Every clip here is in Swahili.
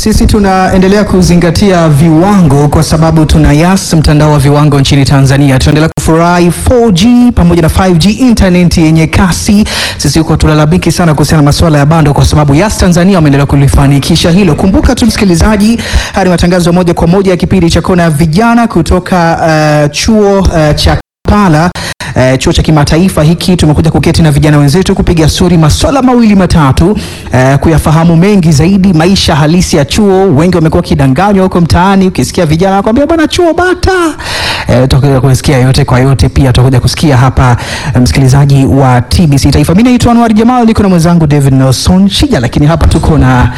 Sisi tunaendelea kuzingatia viwango kwa sababu tuna Yas, mtandao wa viwango nchini Tanzania. Tunaendelea kufurahi 4G pamoja na 5G internet yenye kasi. Sisi huko tulalamiki sana kuhusiana na masuala ya bando, kwa sababu Yas Tanzania wameendelea kulifanikisha hilo. Kumbuka tu msikilizaji, haya ni matangazo ya moja kwa moja ya kipindi cha Kona ya Vijana kutoka uh, chuo uh, cha Kampala. Eh, chuo cha kimataifa hiki tumekuja kuketi na vijana wenzetu kupiga stori maswala mawili matatu, eh, kuyafahamu mengi zaidi maisha halisi ya chuo. Wengi wamekuwa wakidanganywa huko mtaani, ukisikia vijana wanakuambia bwana chuo bata. Eh, tutakuja kusikia yote kwa yote, pia tutakuja kusikia hapa eh, msikilizaji wa TBC Taifa. Mimi naitwa Anwar Jamal, niko na mwenzangu David Nelson Shija, lakini hapa tuko na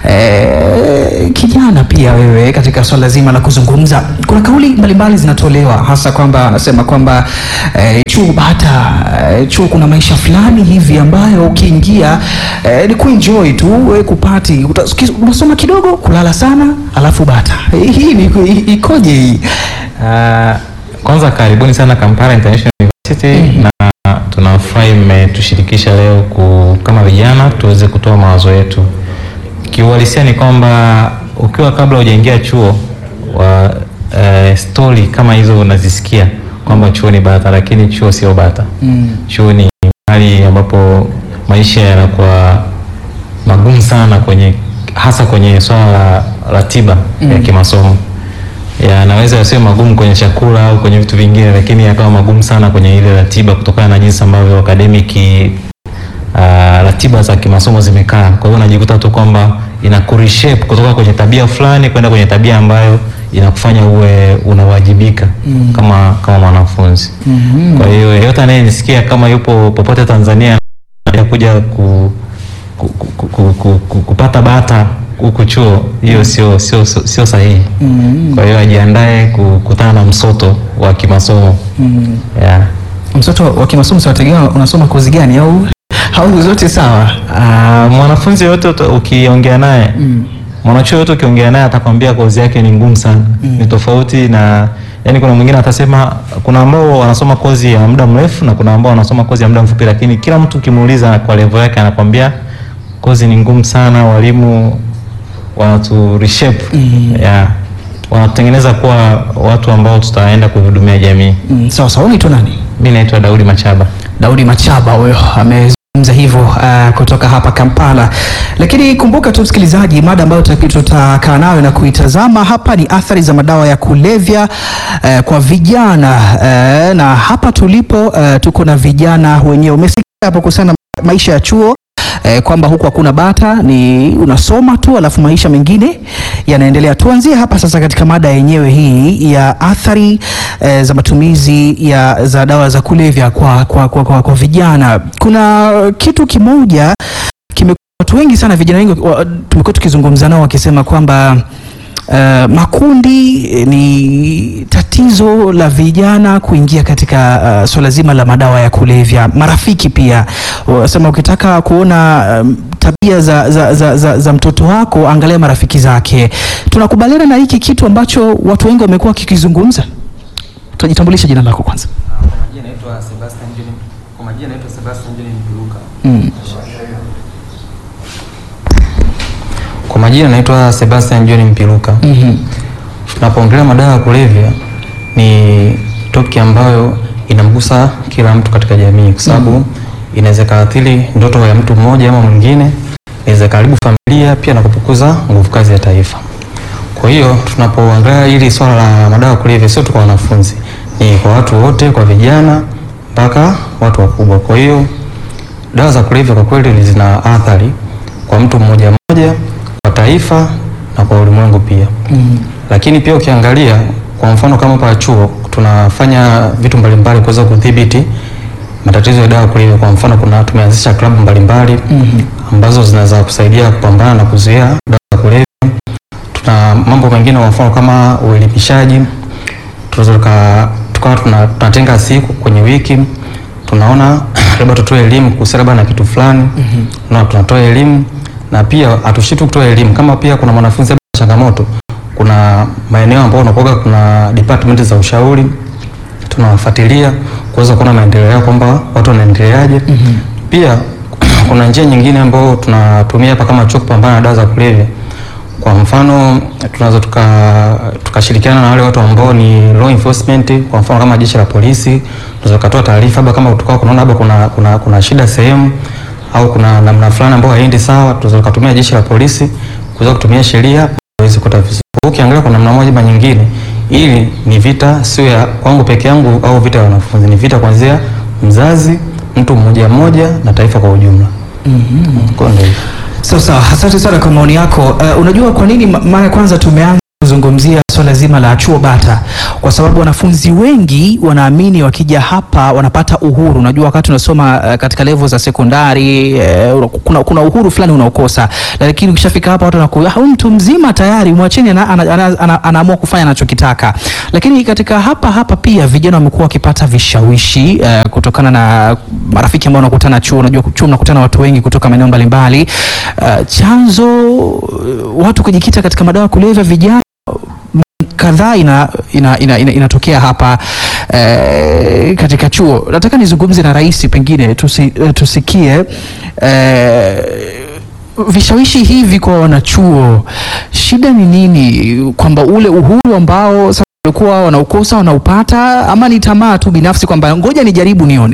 eh, kijana pia wewe katika swala zima la kuzungumza. Kuna kauli mbalimbali zinatolewa hasa kwamba anasema kwamba eh, chuo bata eh, chuo kuna maisha fulani hivi ambayo ukiingia eh, ni kuenjoy tu wewe kupati Uta- unasoma kidogo kulala sana alafu bata Eh, hii ni i- ikoje hii Uh, kwanza karibuni sana Kampala International University na tunafurahi mmetushirikisha leo ku, kama vijana tuweze kutoa mawazo yetu. Kiuhalisia ni kwamba ukiwa kabla hujaingia chuo wa uh, stori kama hizo unazisikia kwamba chuo ni bata, lakini chuo sio bata. Chuo ni mahali ambapo maisha yanakuwa magumu sana kwenye hasa kwenye swala la ratiba ya kimasomo yanaweza yasiwe magumu kwenye chakula au kwenye vitu vingine, lakini yakawa magumu sana kwenye ile ratiba kutokana na jinsi ambavyo academic uh, ratiba za kimasomo zimekaa. Kwa hiyo unajikuta tu kwamba inakureshape kutoka kwenye tabia fulani kwenda kwenye tabia ambayo inakufanya uwe unawajibika kama kama mwanafunzi. Kwa hiyo yeyote anayenisikia kama yupo popote Tanzania ya kuja ku, ku, ku, ku, ku, ku, kupata bata huku chuo, hiyo sio sio sio sio sahihi. Kwa hiyo ajiandae kukutana na msoto wa kimasomo yeah. mtoto wa kimasomo siwategemea unasoma kozi gani au au zote sawa Ah, mwanafunzi yoyote uta- ukiongea naye mwanachuo yoyote ukiongea naye atakwambia kozi yake ni ngumu sana, ni tofauti na yani, kuna mwingine atasema, kuna ambao wanasoma kozi ya muda mrefu na kuna ambao wanasoma kozi ya muda mfupi, lakini kila mtu ukimuuliza kwa level yake anakwambia kozi ni ngumu sana, walimu wanatu reshape yeah, wanatutengeneza kuwa watu ambao tutaenda kuhudumia jamii. mm, sawa sawa unaitwa nani Mimi naitwa Daudi Machaba. Daudi Machaba huyo amezungumza hivyo uh, kutoka hapa Kampala. Lakini kumbuka tu msikilizaji, mada ambayo tuta- tutakaa nayo na kuitazama hapa ni athari za madawa ya kulevya uh, kwa vijana uh, na hapa tulipo uh, tuko na vijana wenyewe. Umesikia hapo kuhusiana na maisha ya chuo eh, kwamba huku hakuna bata, ni unasoma tu alafu maisha mengine yanaendelea. Tuanzie hapa sasa katika mada yenyewe hii ya athari eh, za matumizi ya za dawa za kulevya kwa, kwa, kwa, kwa, kwa vijana. Kuna kitu kimoja kime watu wengi sana vijana wengi wa- tumekuwa tukizungumza nao wakisema kwamba Uh, makundi eh, ni tatizo la vijana kuingia katika uh, swala zima la madawa ya kulevya. Marafiki pia wasema ukitaka kuona um, tabia za, za, za, za, za mtoto wako angalia marafiki zake. Tunakubaliana na hiki kitu ambacho watu wengi wamekuwa wakikizungumza. Tutajitambulisha jina lako kwanza. Kwa majina naitwa Sebastian John. Kwa majina naitwa Sebastian John Mpiluka. Mm. Kwa majina naitwa Sebastian John Mpiluka. Mhm. Tunapoongelea madawa ya kulevya ni toki ambayo inamgusa kila mtu katika jamii kwa sababu inaweza ikaathiri ndoto ya mtu mmoja ama mwingine, inaweza ikaharibu familia pia na kupunguza nguvu kazi ya taifa. Kwa hiyo tunapoangalia hili swala la madawa ya kulevya sio tu kwa wanafunzi, ni kwa watu wote, kwa vijana mpaka watu wakubwa. Kwa hiyo dawa za kulevya kwa kweli zina athari kwa mtu mmoja mmoja, kwa taifa na kwa ulimwengu pia. Lakini pia ukiangalia kwa mfano kama hapa chuo tunafanya vitu mbalimbali kuweza kudhibiti matatizo ya dawa ya kulevya. Kwa mfano kuna tumeanzisha klabu mbalimbali ambazo zinaweza kusaidia kupambana na kuzuia dawa za kulevya. Tuna mambo mengine kwa mfano kama uelimishaji, tunaweza tuka- tukawa tuna- tunatenga siku kwenye wiki tunaona labda tutoe elimu kuhusiana labda na kitu fulani na tunatoa elimu na pia hatushitu kutoa elimu kama pia kuna mwanafunzi labda ana changamoto kuna maeneo ambayo unakuwa kuna department za ushauri tunawafuatilia kuweza kuona maendeleo yao kwamba watu wanaendeleaje pia kuna njia nyingine ambayo tunatumia hapa kama chuo kupambana na dawa za kulevya Kwa mfano tunaweza tuka tukashirikiana na wale watu ambao ni law enforcement, kwa mfano kama jeshi la polisi, tunaweza kutoa taarifa labda kama kutoka kunaona labda kuna, kuna, kuna shida sehemu au kuna namna fulani ambayo haiendi sawa, tunaweza kutumia jeshi la polisi kuweza kutumia sheria waweze kuta vizuri. Kwa hiyo Ukiangalia kwa namna moja ama nyingine, ili ni vita sio ya kwangu peke yangu au vita ya wanafunzi, ni vita kuanzia mzazi, mtu mmoja mmoja na taifa kwa ujumla. Mm-hmm. Kwa ndio hivyo. Sawa sawa, asante sana kwa maoni yako. Uh, unajua kwa nini ma- mara ya kwanza tumeanza kuzungumzia swala zima la chuo bata? Kwa sababu wanafunzi wengi wanaamini wakija hapa wanapata uhuru. Unajua wakati unasoma uh, katika level za sekondari uh, kuna, kuna uhuru fulani unaokosa, lakini ukishafika hapa watu wanakuwa "Ah, huyu mtu mzima tayari, mwacheni ana, ana, ana, ana, anaamua kufanya anachokitaka. Lakini katika hapa hapa pia vijana wamekuwa wakipata vishawishi uh, kutokana na marafiki ambao wanakutana chuo. Unajua chuo mnakutana watu wengi kutoka maeneo mbalimbali. Uh, chanzo uh, watu kujikita katika madawa ya kulevya vijana kadhaa ina, ina, ina, ina, inatokea hapa eh, katika chuo. Nataka nizungumze na rais pengine tusi, eh, tusikie eh, vishawishi hivi kwa wanachuo, shida ni nini? Kwamba ule uhuru ambao sasa walikuwa wanaukosa wanaupata, ama ni tamaa tu binafsi kwamba ngoja nijaribu nione?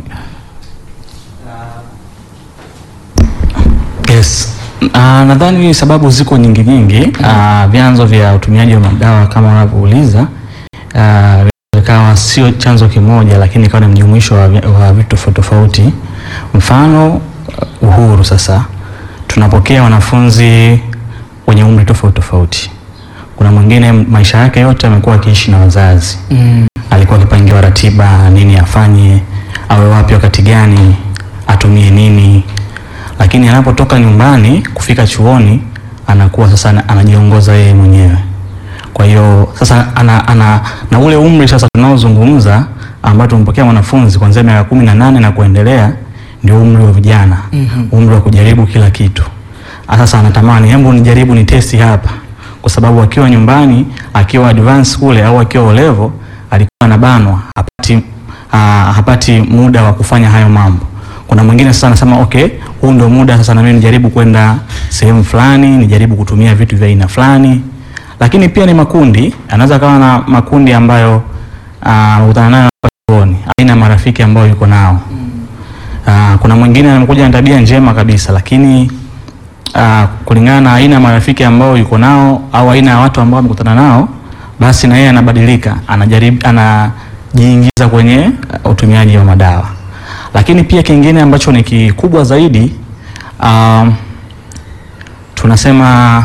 Yes. Uh, nadhani sababu ziko nyingi nyingi. Uh, vyanzo vya utumiaji wa madawa kama unavyouliza uh, ikawa sio chanzo kimoja, lakini ikawa ni mjumuisho wa, vi- wa vitu tofauti tofauti. Mfano uh, uhuru. Sasa tunapokea wanafunzi wenye umri tofauti tofauti. Kuna mwingine maisha yake yote amekuwa akiishi na wazazi Mm. alikuwa akipangiwa ratiba nini afanye, awe wapi wakati gani, atumie nini, lakini anapotoka nyumbani kufika chuoni anakuwa sasa ana- anajiongoza yeye mwenyewe. Kwa hiyo sasa ana, ana, na ule umri sasa tunaozungumza ambao tumpokea mwanafunzi kuanzia miaka kumi na nane na kuendelea ndio umri wa vijana, Mhm. umri wa kujaribu kila kitu. Ah, Sasa anatamani hebu nijaribu ni testi hapa, kwa sababu akiwa nyumbani akiwa advance kule au akiwa O level alikuwa anabanwa, hapati, ah, hapati muda wa kufanya hayo mambo. Kuna mwingine sasa anasema okay, huu ndio muda sasa na mimi nijaribu kwenda sehemu fulani, nijaribu kutumia vitu vya aina fulani. Lakini pia ni makundi, anaweza kawa na makundi ambayo ah, anakutana nayo hapa chuoni, aina ya marafiki ambayo yuko nao. Ah, kuna mwingine amekuja na tabia njema kabisa lakini ah, kulingana na aina ya marafiki ambao yuko nao au aina ya watu ambao amekutana nao, basi na yeye anabadilika, anajaribu anajiingiza kwenye ah, utumiaji wa madawa. Lakini pia kingine ambacho ni kikubwa zaidi ah, tunasema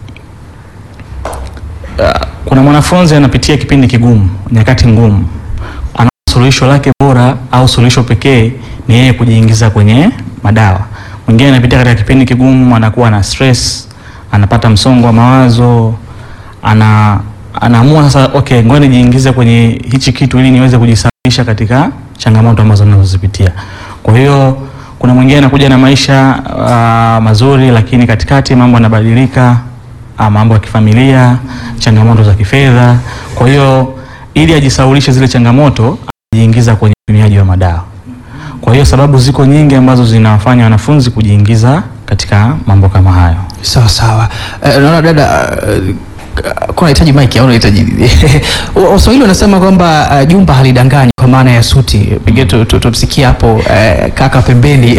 ah, kuna mwanafunzi anapitia kipindi kigumu, nyakati ngumu, ana suluhisho lake bora au suluhisho pekee ni yeye kujiingiza kwenye madawa. Mwingine anapitia katika kipindi kigumu, anakuwa na stress, anapata msongo wa mawazo, ana anaamua sasa, okay, ngoja nijiingize kwenye hichi kitu ili niweze kujisafisha katika changamoto ambazo ninazozipitia. Kwa hiyo kuna mwingine anakuja na maisha uh, mazuri, lakini katikati mambo yanabadilika, uh, mambo ya kifamilia, changamoto za kifedha. Kwa hiyo ili ajisaulishe zile changamoto, anajiingiza kwenye utumiaji wa madawa. Kwa hiyo sababu ziko nyingi ambazo zinawafanya wanafunzi kujiingiza katika mambo kama hayo. Sawa sawa. Eh, naona dada uh, kuna unahitaji mic au unahitaji nini? Wa- Waswahili wanasema kwamba uh, jumba halidanganyi kwa maana ya suti. Pengine tu- tu- tumsikie hapo eh, kaka pembeni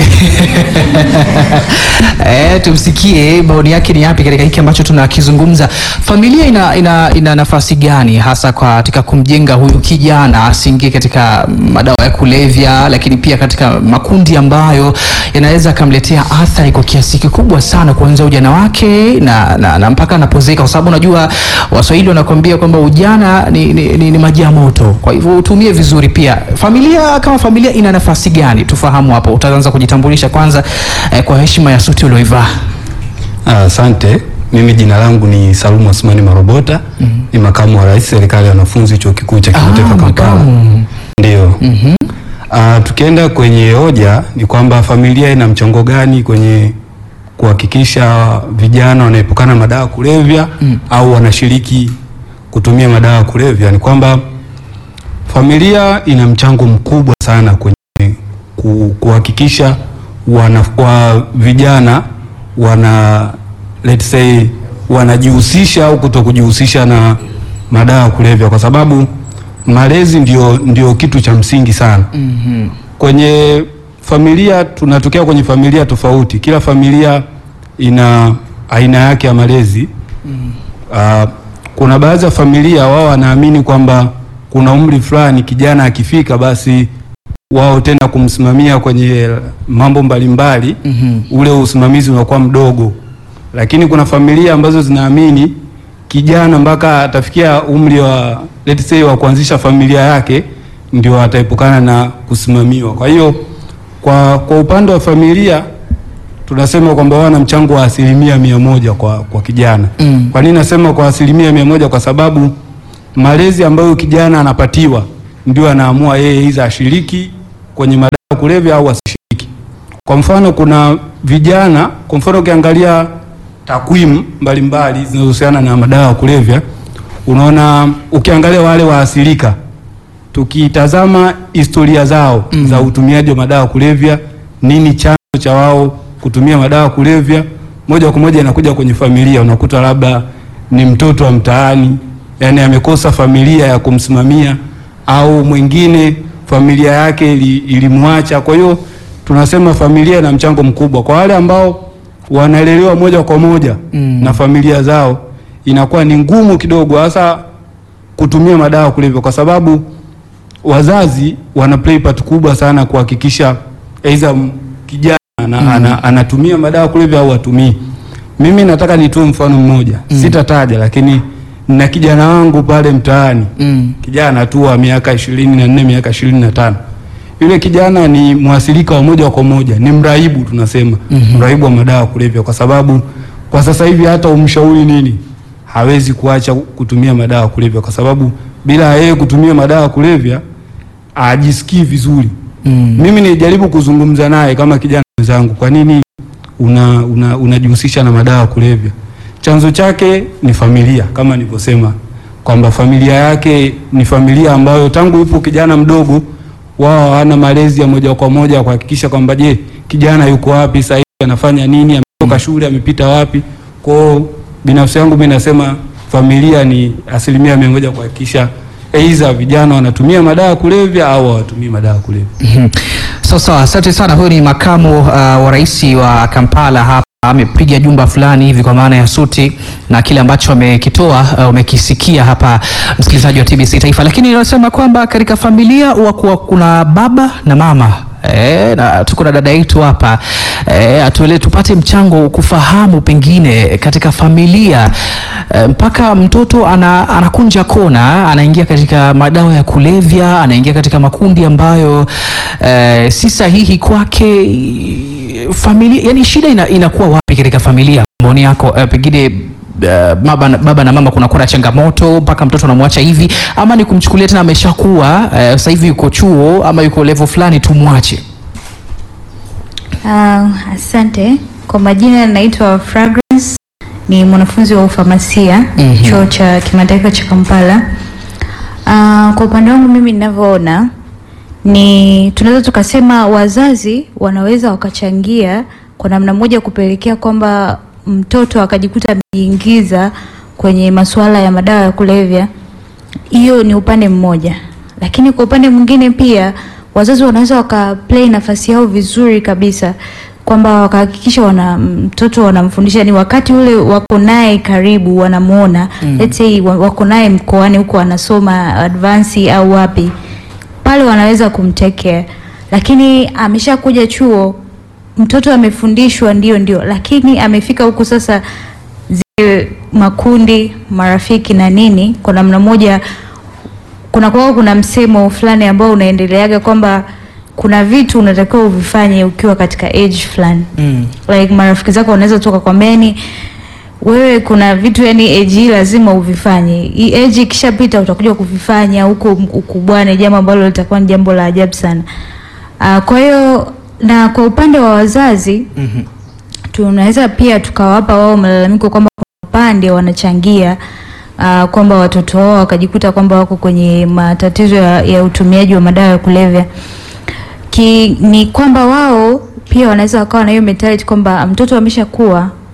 eh, tumsikie maoni yake ni yapi katika hiki ambacho tunakizungumza. Familia ina, ina, ina nafasi gani hasa kwa katika kumjenga huyu kijana asiingie katika madawa ya kulevya, lakini pia katika makundi ambayo yanaweza akamletea athari kwa kiasi kikubwa sana kuanzia ujana wake na, na, na mpaka anapozeka, kwa sababu unajua Waswahili wanakwambia kwamba ujana ni, ni, ni, ni maji ya moto. Kwa hivyo utumie vizuri. Pia familia kama familia ina nafasi gani? Tufahamu hapo. Utaanza kujitambulisha kwanza eh, kwa heshima ya suti ulioivaa. Ah, Asante. Mimi jina langu ni Salumu Asmani Marobota. Ni makamu wa rais serikali ya wanafunzi chuo kikuu cha kimataifa Ah, Kampala. makamu. Ndio. Ah, tukienda kwenye hoja ni kwamba familia ina mchango gani kwenye kuhakikisha vijana wanaepukana na madawa ya kulevya au wanashiriki kutumia madawa ya kulevya, ni kwamba familia ina mchango mkubwa sana kwenye ku- kuhakikisha wana, wa vijana wana let's say wanajihusisha au kutokujihusisha na madawa ya kulevya, kwa sababu malezi ndio, ndio kitu cha msingi sana kwenye familia. Tunatokea kwenye familia tofauti, kila familia ina aina yake ya malezi. Ah, kuna baadhi ya familia wao wanaamini kwamba kuna umri fulani kijana akifika basi wao tena kumsimamia kwenye mambo mbalimbali ule usimamizi unakuwa mdogo, lakini kuna familia ambazo zinaamini kijana mpaka atafikia umri wa let's say wa kuanzisha familia yake ndio ataepukana na kusimamiwa. Kwa hiyo kwa, kwa upande wa familia tunasema kwamba wana mchango wa asilimia mia moja kwa, kwa kijana. Mm. Kwa nini nasema kwa asilimia mia moja? Kwa sababu malezi ambayo kijana anapatiwa ndio anaamua yeye iza ashiriki kwenye madawa ya kulevya au asishiriki. Kwa mfano kuna vijana, kwa mfano ukiangalia takwimu mbalimbali zinazohusiana na madawa ya kulevya, unaona ukiangalia wale waathirika, tukitazama historia zao za utumiaji wa madawa ya kulevya, nini chanzo cha wao kutumia madawa ya kulevya, moja kwa moja inakuja kwenye familia. Unakuta labda ni mtoto wa mtaani, yani amekosa familia ya kumsimamia, au mwingine familia yake ili- ilimwacha. Kwa hiyo tunasema familia ina mchango mkubwa. Kwa wale ambao wanalelewa moja kwa moja Mm. na familia zao, inakuwa ni ngumu kidogo hasa kutumia madawa ya kulevya kwa sababu wazazi wana play part kubwa sana kuhakikisha aidha m- kijana ana, ana, anatumia madawa ya kulevya au atumii. Mimi nataka nitoe mfano mmoja, sitataja, lakini na kijana wangu pale mtaani Mm. kijana tu wa miaka ishirini na nne miaka ishirini na tano yule kijana ni mwasilika wa moja kwa moja, ni mraibu tunasema, mraibu wa madawa ya kulevya, kwa sababu kwa sasa hivi hata umshauri nini hawezi kuacha kutumia madawa ya kulevya, kwa sababu bila yeye kutumia madawa ya kulevya ajisikii vizuri. Mm. Mimi nilijaribu kuzungumza naye kama kijana mwenzangu, kwa nini una una- unajihusisha na madawa ya kulevya? Chanzo chake ni familia, kama nilivyosema kwamba familia yake ni familia ambayo tangu yupo kijana mdogo, wao hawana malezi ya moja kwa moja kuhakikisha kwamba je, kijana yuko wapi sasa hivi, anafanya nini, ametoka shule, amepita wapi. Kwao binafsi yangu mimi nasema familia ni asilimia mia moja kuhakikisha aidha vijana wanatumia madawa ya kulevya au hawatumii madawa ya kulevya. Mhm. Sawa sawa, asante sana. Huyu ni makamu uh, wa rais wa Kampala hapa amepiga jumba fulani hivi kwa maana ya suti na kile ambacho amekitoa uh, umekisikia hapa msikilizaji wa TBC Taifa, lakini anasema kwamba katika familia huwa kuwa kuna baba na mama E, na tuko na dada yetu hapa e, atuele tupate mchango kufahamu pengine katika familia e, mpaka mtoto ana, anakunja kona anaingia katika madawa ya kulevya anaingia katika makundi ambayo e, si sahihi kwake familia yani shida ina, inakuwa wapi katika familia maoni yako e, pengine Uh, baba, na- baba na mama kunakuwa na changamoto mpaka mtoto anamwacha hivi, ama ni kumchukulia tena ameshakuwa uh, sasa hivi yuko chuo ama yuko level fulani tumwache? Ah, asante. Kwa majina naitwa Fragrance, ni mwanafunzi wa ufamasia Mhm. chuo cha kimataifa cha Kampala. Ah, kwa upande wangu mimi ninavyoona ni tunaweza tukasema wazazi wanaweza wakachangia kwa namna moja kupelekea kwamba mtoto akajikuta amejiingiza kwenye masuala ya madawa ya kulevya. Hiyo ni upande mmoja, lakini kwa upande mwingine pia wazazi wanaweza wakaplay nafasi yao vizuri kabisa kwamba wakahakikisha wana mtoto wanamfundisha ni wakati ule wako naye karibu wanamuona Mm. let's say wa- wako naye mkoani huko anasoma advance au wapi pale wanaweza kumtake care, lakini ameshakuja chuo, mtoto amefundishwa ndio ndio, lakini amefika huku sasa, zile makundi marafiki na nini, kwa namna moja kuna kwa kuna msemo fulani ambao unaendeleaga kwamba kuna vitu unatakiwa uvifanye ukiwa katika age fulani Mm. like marafiki zako wanaweza toka kwambia yani wewe kuna vitu yani age hii lazima uvifanye hii age ikishapita utakuja kuvifanya huko ukubwani jambo ambalo litakuwa ni jambo la ajabu sana uh, kwa hiyo na kwa upande wa wazazi Mhm. tunaweza pia tukawapa wao malalamiko kwamba kuna upande wanachangia uh, kwamba watoto wao wakajikuta kwamba wako kwenye matatizo ya, ya utumiaji wa madawa ya kulevya ki, ni kwamba wao pia wanaweza wakawa na hiyo mentality kwamba mtoto ameshakuwa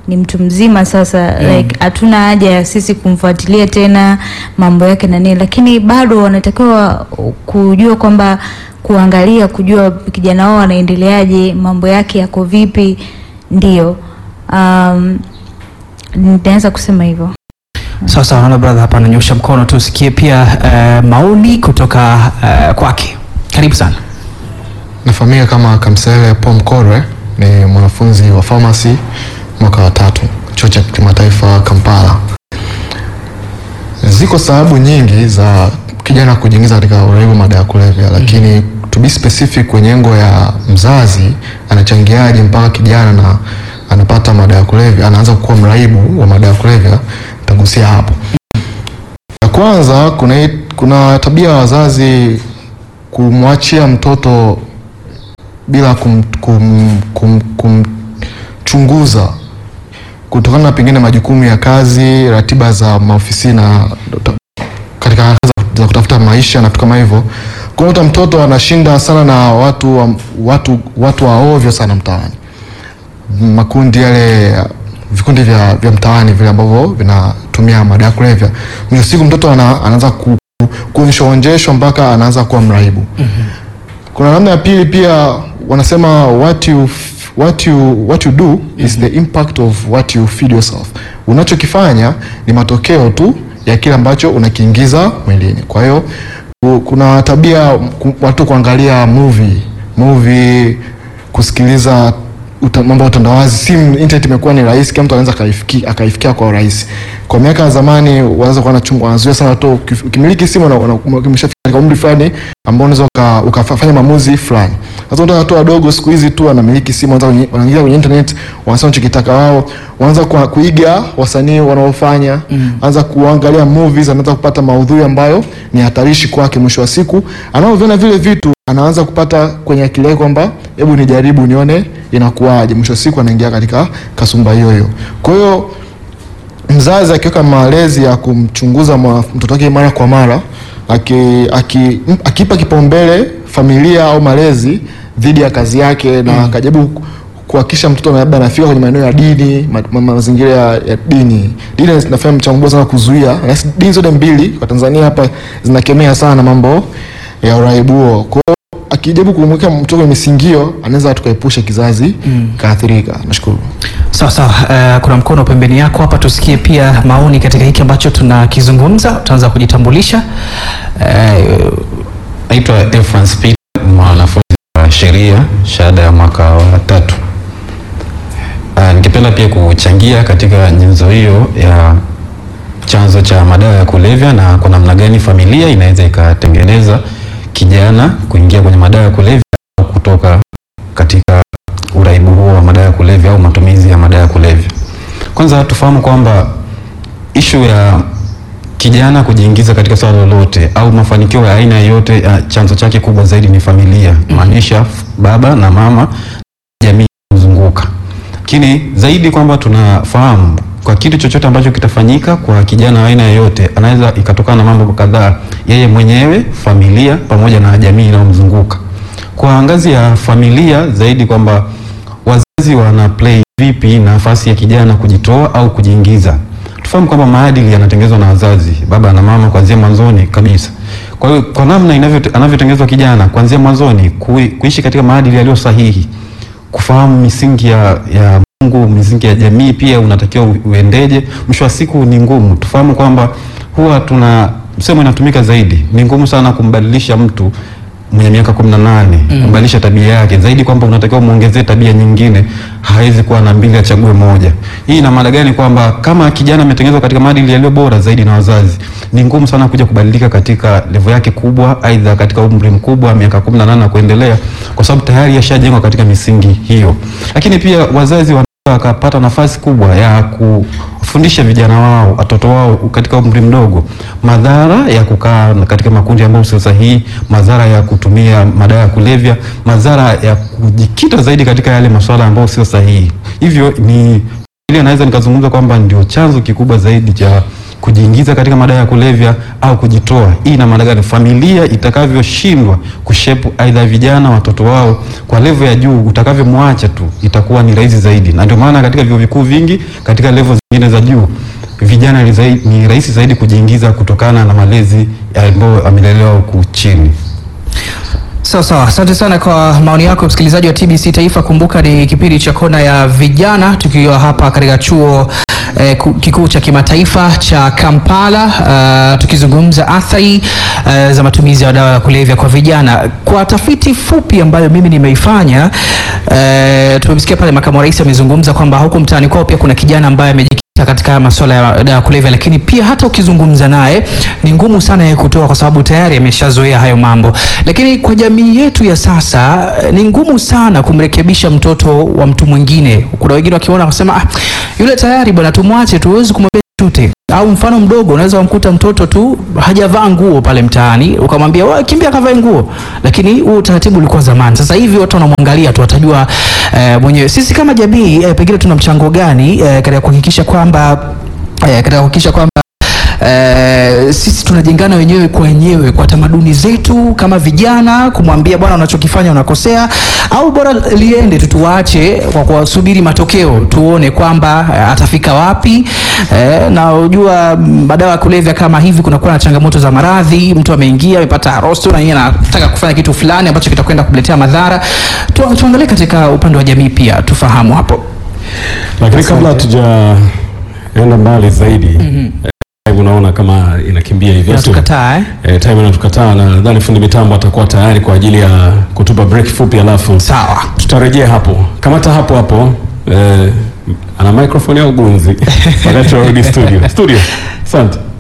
ni mtu mzima sasa like hatuna haja ya sisi kumfuatilia tena mambo yake na nini, lakini bado wanatakiwa kujua kwamba kuangalia kujua kijana wao anaendeleaje, mambo yake yako vipi. Ndio um, nitaweza kusema hivyo. Sawa sawa, naona brother hapa ananyosha mkono, tusikie pia eh, maoni kutoka eh, kwake. Karibu sana. Nafahamika kama Kamsele Paul Mkorwe, ni mwanafunzi wa pharmacy mwaka wa tatu chuo cha kimataifa Kampala. Ziko sababu nyingi za kijana kujiingiza katika uraibu madawa ya kulevya, lakini to be specific kwenye engo ya mzazi anachangiaje mpaka kijana na anapata madawa ya kulevya, anaanza kuwa mraibu wa madawa ya kulevya, nitagusia hapo. Ya kwanza kuna, hii- kuna tabia ya wazazi kumwachia mtoto bila kum, kum, kum, kumchunguza kutokana na pengine majukumu ya kazi, ratiba za maofisi na katika harakati za- za kutafuta maisha na vitu kama hivyo. Kunakuta mtoto anashinda sana na watu wa, watu, watu wa ovyo sana mtaani, makundi yale vikundi vya, vya mtaani vile ambavyo vinatumia madawa ya kulevya. Mwisho wa siku mtoto ana, anaanza ku, kuonjeshwa mpaka anaanza kuwa mraibu. Kuna namna ya pili pia wanasema what you, f- what you, what you do is the impact of what you feed yourself. Unachokifanya ni matokeo tu ya kile ambacho unakiingiza mwilini. Kwa hiyo ku- kuna tabia ku- watu kuangalia movie, movie kusikiliza uta- mambo ya utandawazi, simu, internet imekuwa ni rahisi, kila mtu anaweza akaifikia akaifikia kwa urahisi. Kwa miaka ya zamani wanaweza kuwa wanachungu- wanazuia sana watu, ukif- ukimiliki simu na una- umeshafika katika umri fulani ambao unaweza uka- ukafanya maamuzi fulani. Sasa unaona watu wadogo siku hizi tu wanamiliki simu, wanaanza kwenye- wanaingia kwenye internet, wanasema wanachokitaka wao, wanaanza kwa- kuiga wasanii wanaofanya, anza kuangalia movies, anaanza kupata maudhui ambayo ni hatarishi kwake. Mwisho wa siku anaoviona vile vitu anaanza kupata kwenye akili yake kwamba hebu nijaribu nione inakuwaje. Mwisho wa siku anaingia katika kasumba hiyo hiyo. Kwa hiyo mzazi akiweka malezi ya kumchunguza mwa- mtoto wake mara kwa mara aki, aki, m- akipa kipaumbele familia au malezi dhidi ya kazi yake na akajaribu ku- kuhakikisha mtoto labda anafika kwenye maeneo ya dini ma, ma, mazingira ya, ya dini dini inafanya mchango mkubwa sana kuzuia na si- dini zote mbili kwa Tanzania hapa zinakemea sana mambo ya uraibu huo kwa hiyo akijaribu kumweka mtoto kwenye misingio anaweza tukaepusha kizazi kaathirika nashukuru Sawa sawa, eh, kuna mkono pembeni yako hapa, tusikie pia maoni katika hiki ambacho tunakizungumza. Utaanza kujitambulisha. Eh, Naitwa Efrans Peter, mwanafunzi wa sheria shahada ya mwaka wa tatu. Ah, Ningependa pia kuchangia katika nyenzo hiyo ya chanzo cha madawa ya kulevya na kwa namna gani familia inaweza ikatengeneza kijana kuingia kwenye madawa ya kulevya au kutoka katika uraibu huo wa madawa ya kulevya au matumizi ya madawa ya kulevya. Kwanza tufahamu kwamba ishu ya kijana kujiingiza katika swala lolote au mafanikio ya aina yoyote ya chanzo chake kubwa zaidi ni familia, maanisha baba na mama, jamii kuzunguka. Lakini zaidi kwamba tunafahamu kwa kitu chochote ambacho kitafanyika kwa kijana wa aina yoyote, anaweza ikatokana na mambo kadhaa, yeye mwenyewe, familia pamoja na jamii inayomzunguka. Kwa ngazi ya familia zaidi kwamba wazazi wana play vipi nafasi ya kijana kujitoa au kujiingiza. Tufahamu kwamba maadili yanatengenezwa na wazazi, baba na mama, kuanzia mwanzoni kabisa. Kwa hiyo kwa namna inavyo anavyotengenezwa kijana kuanzia mwanzoni, kui, kuishi katika maadili yaliyo sahihi, kufahamu misingi ya, ya Mungu, misingi ya jamii pia unatakiwa u- uendeje. Mwisho wa siku ni ngumu. Tufahamu kwamba huwa tuna msemo inatumika zaidi, ni ngumu sana kumbadilisha mtu mwenye miaka kumi na nane kubadilisha tabia yake zaidi, kwamba unatakiwa muongezee tabia nyingine, hawezi kuwa na mbili, achague moja. Hii ina maana gani? Kwamba kama kijana ametengenezwa katika maadili yaliyo bora zaidi na wazazi, ni ngumu sana kuja kubadilika katika levo yake kubwa, aidha katika umri mkubwa, miaka kumi na nane na kuendelea, kwa sababu tayari yashajengwa katika misingi hiyo. Lakini pia wazazi wana wakapata nafasi kubwa ya kufundisha vijana wao watoto wao katika umri mdogo madhara ya kukaa katika makundi ambayo sio sahihi, madhara ya kutumia madawa ya kulevya, madhara ya kujikita zaidi katika yale masuala ambayo sio sahihi. Hivyo ni ile naweza nikazungumza kwamba ndio chanzo kikubwa zaidi cha kujiingiza katika madawa ya kulevya au kujitoa. Hii ina maana gani? Familia itakavyoshindwa kushepu aidha vijana watoto wao kwa level ya juu, utakavyomwacha tu itakuwa ni rahisi zaidi, na ndio maana katika vyuo vikuu vingi katika level zingine za juu vijana ni zai- ni rahisi zaidi kujiingiza kutokana na malezi ambayo amelelewa huku chini. Sawa sawa, asante sana kwa maoni yako msikilizaji wa TBC Taifa. Kumbuka ni kipindi cha kona ya vijana, tukiwa hapa katika chuo eh, ku- kikuu cha kimataifa cha Kampala, uh, tukizungumza athari uh, za matumizi ya dawa ya kulevya kwa vijana. Kwa tafiti fupi ambayo mimi nimeifanya, uh, tumemsikia pale makamu wa rais amezungumza kwamba huku mtaani kwao pia kuna kijana ambaye amejikita katika masuala ya dawa ya kulevya, lakini pia hata ukizungumza naye ni ngumu sana yeye kutoa, kwa sababu tayari ameshazoea hayo mambo. Lakini kwa jamii yetu ya sasa eh, ni ngumu sana kumrekebisha mtoto wa mtu mwingine. Kuna wengine wakiona wasema, ah, yule tayari bwana, tumwache tu, huwezi kumwambia chochote. Au mfano mdogo, unaweza kumkuta mtoto tu hajavaa nguo pale mtaani, ukamwambia wewe kimbia kavae nguo, lakini huo utaratibu ulikuwa zamani. Sasa hivi watu wanamwangalia tu, watajua eh, mwenyewe. Sisi kama jamii eh, pengine tuna mchango gani eh, katika kuhakikisha kwamba eh, katika kuhakikisha kwamba Eh, sisi tunajengana wenyewe kwa wenyewe kwa tamaduni zetu kama vijana, kumwambia bwana, unachokifanya unakosea, au bora liende tu, tuache kwa kuwasubiri matokeo, tuone kwamba eh, atafika wapi. Eh, na unajua mm, madawa ya kulevya kama hivi, kunakuwa na changamoto za maradhi. Mtu ameingia amepata harosto na yeye anataka kufanya kitu fulani ambacho kitakwenda kumletea madhara. Tu, tuangalie katika upande wa jamii pia tufahamu hapo. Lakini kabla hatujaenda mbali zaidi eh, unaona kama inakimbia hivi Unatukataa eh? Eh, time inatukataa na nadhani fundi mitambo atakuwa tayari kwa ajili ya kutupa break fupi, alafu Sawa. tutarejea hapo. Kamata hapo hapo eh, ana microphone au gunzi wakati tunarudi studio. Studio, asante.